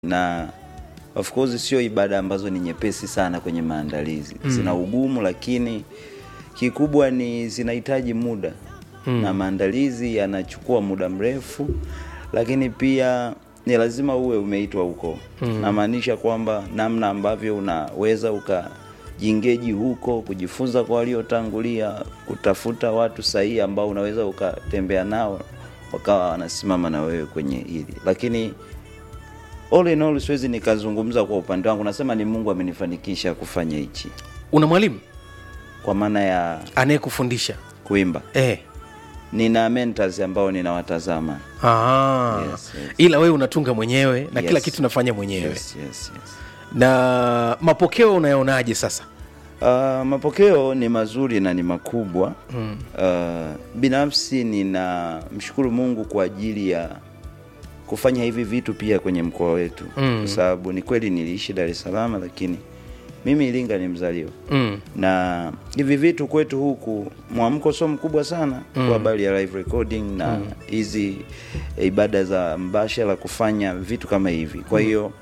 na of course sio ibada ambazo ni nyepesi sana kwenye maandalizi mm. zina ugumu lakini kikubwa ni zinahitaji muda mm. na maandalizi yanachukua muda mrefu lakini pia ni lazima uwe umeitwa huko mm. namaanisha kwamba namna ambavyo unaweza ukajingeji huko kujifunza kwa waliotangulia kutafuta watu sahihi ambao unaweza ukatembea nao wakawa wanasimama na wewe kwenye hili lakini all in all siwezi nikazungumza kwa upande wangu nasema ni mungu amenifanikisha kufanya hichi una mwalimu kwa maana ya anayekufundisha kuimba eh. nina mentors ambao ninawatazama Ah. Yes, yes. ila wewe unatunga mwenyewe na Yes. kila kitu unafanya mwenyewe yes, yes, yes. na mapokeo unayaonaje sasa Uh, mapokeo ni mazuri na ni makubwa mm. uh, binafsi ninamshukuru mungu kwa ajili ya kufanya hivi vitu pia kwenye mkoa wetu mm. kwa sababu ni kweli niliishi dar es salaam lakini mimi iringa ni mzaliwa mm. na hivi vitu kwetu huku mwamko sio mkubwa sana mm. kwa habari ya live recording na hizi mm. ibada za mbashara kufanya vitu kama hivi kwa hiyo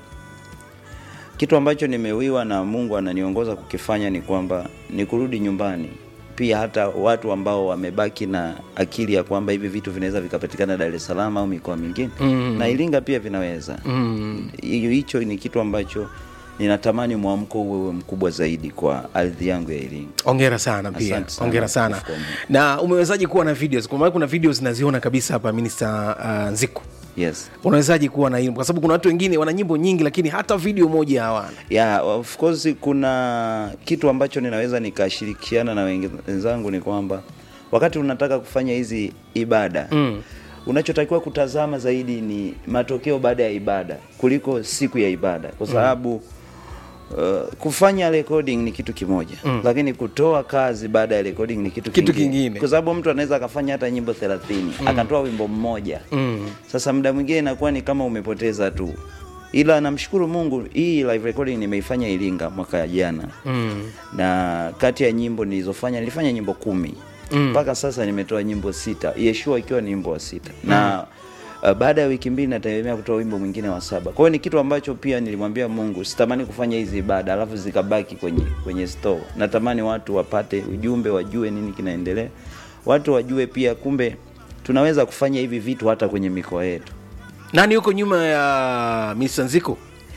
kitu ambacho nimewiwa na mungu ananiongoza kukifanya ni kwamba ni kurudi nyumbani pia hata watu ambao wamebaki na akili ya kwamba hivi vitu vinaweza vikapatikana dar es salaam au mikoa mingine mm. na iringa pia vinaweza Mm. hiyo hicho ni kitu ambacho ninatamani mwamko uwe mkubwa zaidi kwa ardhi yangu ya Iringa. ongera sana pia Asante sana. ongera sana Of course. na umewezaji kuwa na videos kwa maana kuna videos naziona kabisa hapa minista uh, nziku Yes. unawezaji kuwa na hilo kwa sababu kuna watu wengine wana nyimbo nyingi lakini hata video moja hawana Yeah, of course kuna kitu ambacho ninaweza nikashirikiana na wengi- wenzangu ni kwamba wakati unataka kufanya hizi ibada mm. unachotakiwa kutazama zaidi ni matokeo baada ya ibada kuliko siku ya ibada kwa sababu mm. Uh, kufanya recording ni kitu kimoja mm. lakini kutoa kazi baada ya recording ni kitu, Kitu kingine. kwa sababu mtu anaweza akafanya hata nyimbo 30 mm. akatoa wimbo mmoja mm. sasa muda mwingine inakuwa ni kama umepoteza tu ila namshukuru mungu hii live recording nimeifanya iringa mwaka jana mm. na kati ya nyimbo nilizofanya nilifanya nyimbo kumi mpaka sasa nimetoa nyimbo sita yeshua ikiwa ni wimbo wa sita na uh, baada ya wiki mbili nategemea kutoa wimbo mwingine wa saba kwa hiyo ni kitu ambacho pia nilimwambia mungu sitamani kufanya hizi ibada alafu zikabaki kwenye kwenye store natamani watu wapate ujumbe wajue nini kinaendelea watu wajue pia kumbe tunaweza kufanya hivi vitu hata kwenye mikoa yetu nani yuko nyuma ya minista nziku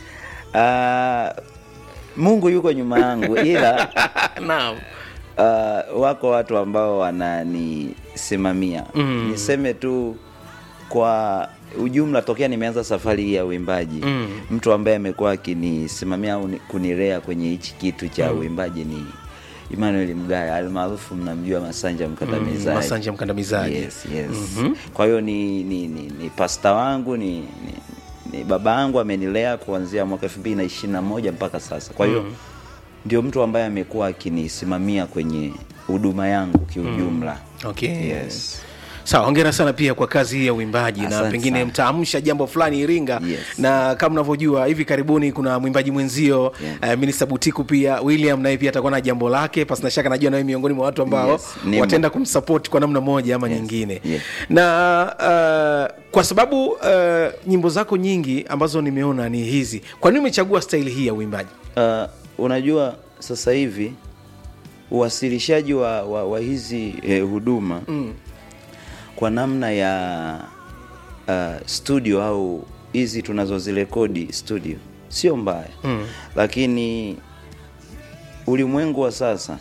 uh, mungu yuko nyuma yangu ila naam uh, wako watu ambao wananisimamia mm. niseme tu kwa ujumla tokea nimeanza safari hii ya uimbaji mm. mtu ambaye amekuwa akinisimamia au ni- kunilea kwenye hichi kitu cha mm. uimbaji ni Emmanuel Mgaya almaarufu mnamjua Masanja Mkandamizaji. Mm, Masanja Mkandamizaji. Yes, yes. Mm-hmm. Kwa hiyo ni, ni, ni, ni pasta wangu ni, ni, ni baba yangu amenilea kuanzia mwaka elfu mbili na ishirini na moja mpaka sasa. Kwa hiyo mm. ndio mtu ambaye amekuwa akinisimamia kwenye huduma yangu kiujumla. okay. Yes. sawa hongera sana pia kwa kazi hii ya uimbaji na Asante pengine sana. mtaamsha jambo fulani iringa Yes. na kama unavyojua hivi karibuni kuna mwimbaji mwenzio Yeah. uh, minista butiku pia william naye pia atakuwa na jambo lake pasina shaka najua nawe miongoni mwa watu ambao Yes, nimo. wataenda kumsapoti kwa namna moja ama nyingine Yes. na uh, kwa sababu uh, nyimbo zako nyingi ambazo nimeona ni hizi kwa nini umechagua staili hii ya uimbaji Uh, unajua sasa hivi uwasilishaji wa, wa, wa hizi eh, huduma mm. kwa namna ya uh, studio au hizi tunazozirekodi studio sio mbaya mm. lakini ulimwengu wa sasa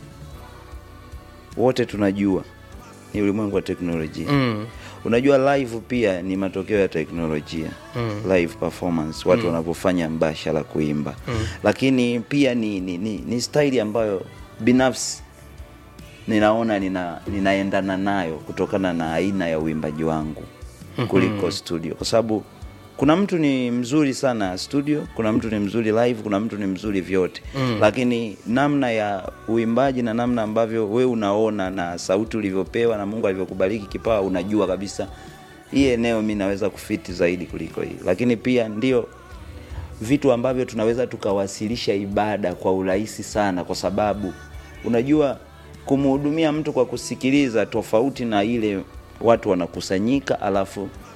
wote tunajua ni ulimwengu wa teknolojia mm. unajua live pia ni matokeo ya teknolojia mm. live performance watu mm. wanavyofanya mbashara kuimba mm. lakini pia ni, ni, ni, ni staili ambayo binafsi ninaona nina, ninaendana nayo kutokana na aina ya uimbaji wangu kuliko studio kwa sababu kuna mtu ni mzuri sana studio kuna mtu ni mzuri live kuna mtu ni mzuri vyote mm. lakini namna ya uimbaji na namna ambavyo we unaona na sauti ulivyopewa na mungu alivyokubariki kipawa unajua kabisa hii eneo mi naweza kufiti zaidi kuliko hii lakini pia ndio vitu ambavyo tunaweza tukawasilisha ibada kwa urahisi sana kwa sababu unajua kumhudumia mtu kwa kusikiliza tofauti na ile watu wanakusanyika alafu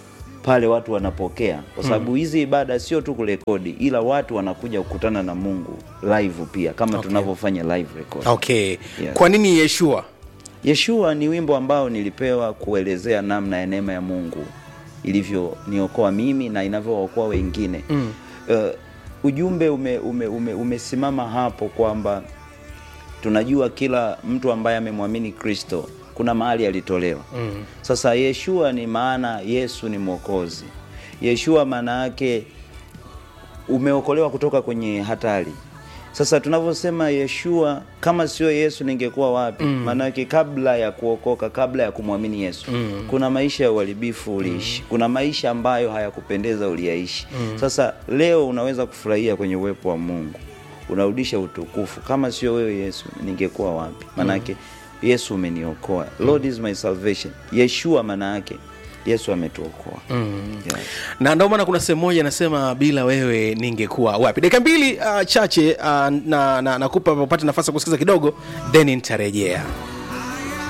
pale watu wanapokea kwa sababu hizi ibada sio tu kurekodi ila watu wanakuja kukutana na mungu live pia kama Okay. tunavyofanya live record okay Yes. kwa nini yeshua yeshua ni wimbo ambao nilipewa kuelezea namna ya neema ya mungu ilivyoniokoa mimi na inavyookoa wengine mm. uh, ujumbe ume, ume, ume, umesimama hapo kwamba tunajua kila mtu ambaye amemwamini kristo kuna mahali alitolewa mm. sasa yeshua ni maana yesu ni mwokozi yeshua maana yake umeokolewa kutoka kwenye hatari sasa tunavyosema yeshua kama sio yesu ningekuwa wapi mm. maanake kabla ya kuokoka kabla ya kumwamini yesu mm. kuna maisha ya uharibifu uliishi mm. kuna maisha ambayo hayakupendeza uliyaishi mm. sasa leo unaweza kufurahia kwenye uwepo wa mungu unarudisha utukufu kama sio wewe yesu ningekuwa wapi maanake mm. yesu umeniokoa lord is my salvation yeshua maana yake yesu ametuokoa mm. yeah. na ndio maana kuna sehemu moja anasema bila wewe ningekuwa wapi dakika mbili uh, chache uh, na, na, nakupa upate nafasi ya kusikiza kidogo then nitarejea